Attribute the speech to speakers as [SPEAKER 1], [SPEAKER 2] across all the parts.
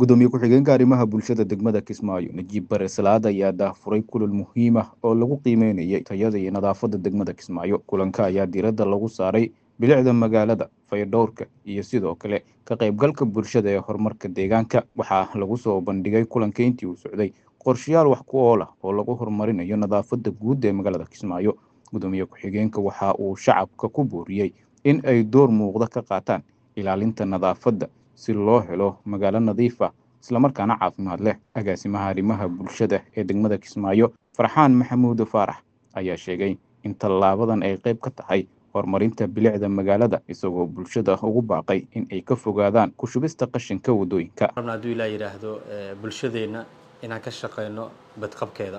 [SPEAKER 1] gudoomiye ku-xigeenka arrimaha bulshada degmada kismaayo najiib bare salaad ayaa daahfuray kulan muhiim ah oo lagu qiimeynayay tayada iyo nadaafadda degmada kismaayo kulanka ayaa diiradda lagu saaray bilicda magaalada fayadhowrka iyo sidoo kale ka qaybgalka bulshada ee horumarka deegaanka waxaa lagu soo bandhigay kulanka intii uu socday qorshayaal wax ku ool ah oo lagu horumarinayo nadaafadda guud ee magaalada kismaayo gudoomiye ku-xigeenka waxa uu shacabka ku booriyey in ay door muuqda ka qaataan ilaalinta nadaafadda si loo helo magaalo nadiif ah islamarkaana caafimaad leh agaasimaha arrimaha bulshada ee degmada kismaayo farxaan maxamuud faarax ayaa sheegay in tallaabadan ay qayb ka tahay horumarinta bilicda magaalada isagoo bulshada ugu baaqay in ay ka fogaadaan ku shubista qashinka waddooyinka
[SPEAKER 2] rabna hadduu ilaa yidhaahdo bulshadeenna inaan ka shaqayno badqabkeeda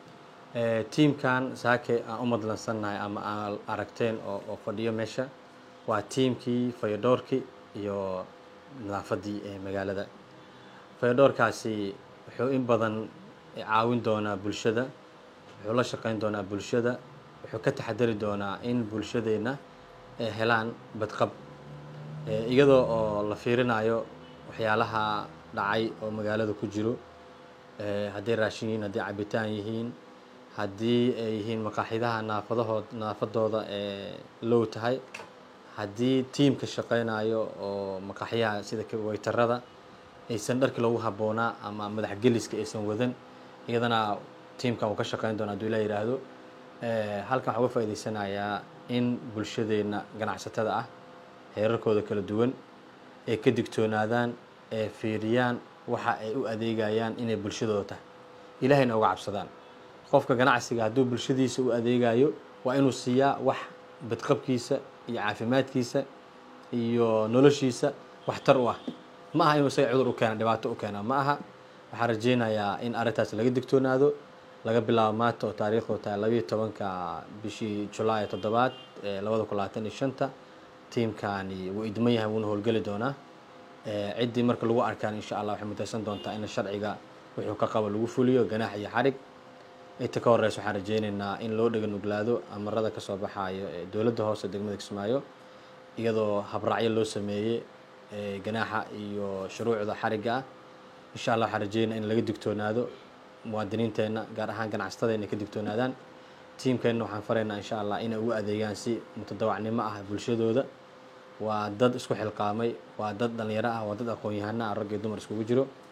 [SPEAKER 2] tiimkan saake aan u madlansannahay ama aan aragteen oo fadhiyo meesha waa tiimkii fayadhoorkii iyo nadaafaddii ee magaalada fayadhoorkaasi wuxuu in badan caawin doonaa bulshada wuxuu la shaqayn doonaa bulshada wuxuu ka taxadari doonaa in bulshadeenna ay helaan badqab iyadoo oo la fiirinayo waxyaalaha dhacay oo magaalada ku jiro hadday raashin yihiin hadday cabitaan yihiin haddii ay yihiin maqaaxidaha naafadahood nadaafadooda ee low tahay haddii tiimka shaqaynayo oo maqaaxyaha sida waytarada aysan dharkii loogu habboonaa ama madaxgeliska aysan wadan iyadana tiimkan uu ka shaqayn doona haduu ilaa yidhaahdo halkan waxaa uga faa'idaysanayaa in bulshadeenna ganacsatada ah heerarkooda kala duwan ay ka digtoonaadaan ee fiiriyaan waxa ay u adeegayaan inay bulshadooda tahay ilaahayna uga cabsadaan qofka ganacsiga hadduu bulshadiisa u adeegayo waa inuu siiyaa wax badqabkiisa iyo caafimaadkiisa iyo noloshiisa waxtar u ah ma aha inuu isaga cudur u keena dhibaato u keena ma aha waxaan rajeynayaa in arrintaas laga digtoonaado laga bilaabo maanta oo taariikhdu tahay labayo tobanka bishii julaay toddobaad labada kun labaatan iyo shanta tiimkani wuu idman yahay wuuna howlgeli doonaa ciddii marka lagu arkaan insha allah waxay mutaysan doontaa in sharciga wuxuu ka qabo lagu fuliyo ganaax iyo xarig inta ka horeysa waxaan rajeyneynaa in loo dhega nuglaado amarada kasoo baxaayo ee dowladda hoose degmada kismaayo iyadoo habraacyo loo sameeyey ganaaxa iyo shuruucda xarigga ah insha allah waxaan rajeynaa in laga digtoonaado muwaadiniinteenna gaar ahaan ganacsatada inay ka digtoonaadaan tiimkeenna waxaan faraynaa insha allah inay ugu adeegaan si mutadawacnimo ah bulshadooda waa dad isku xilqaamay waa dad dhalinyaro ah waa dad aqoon-yahano ah rag iyo dumar iskugu jiro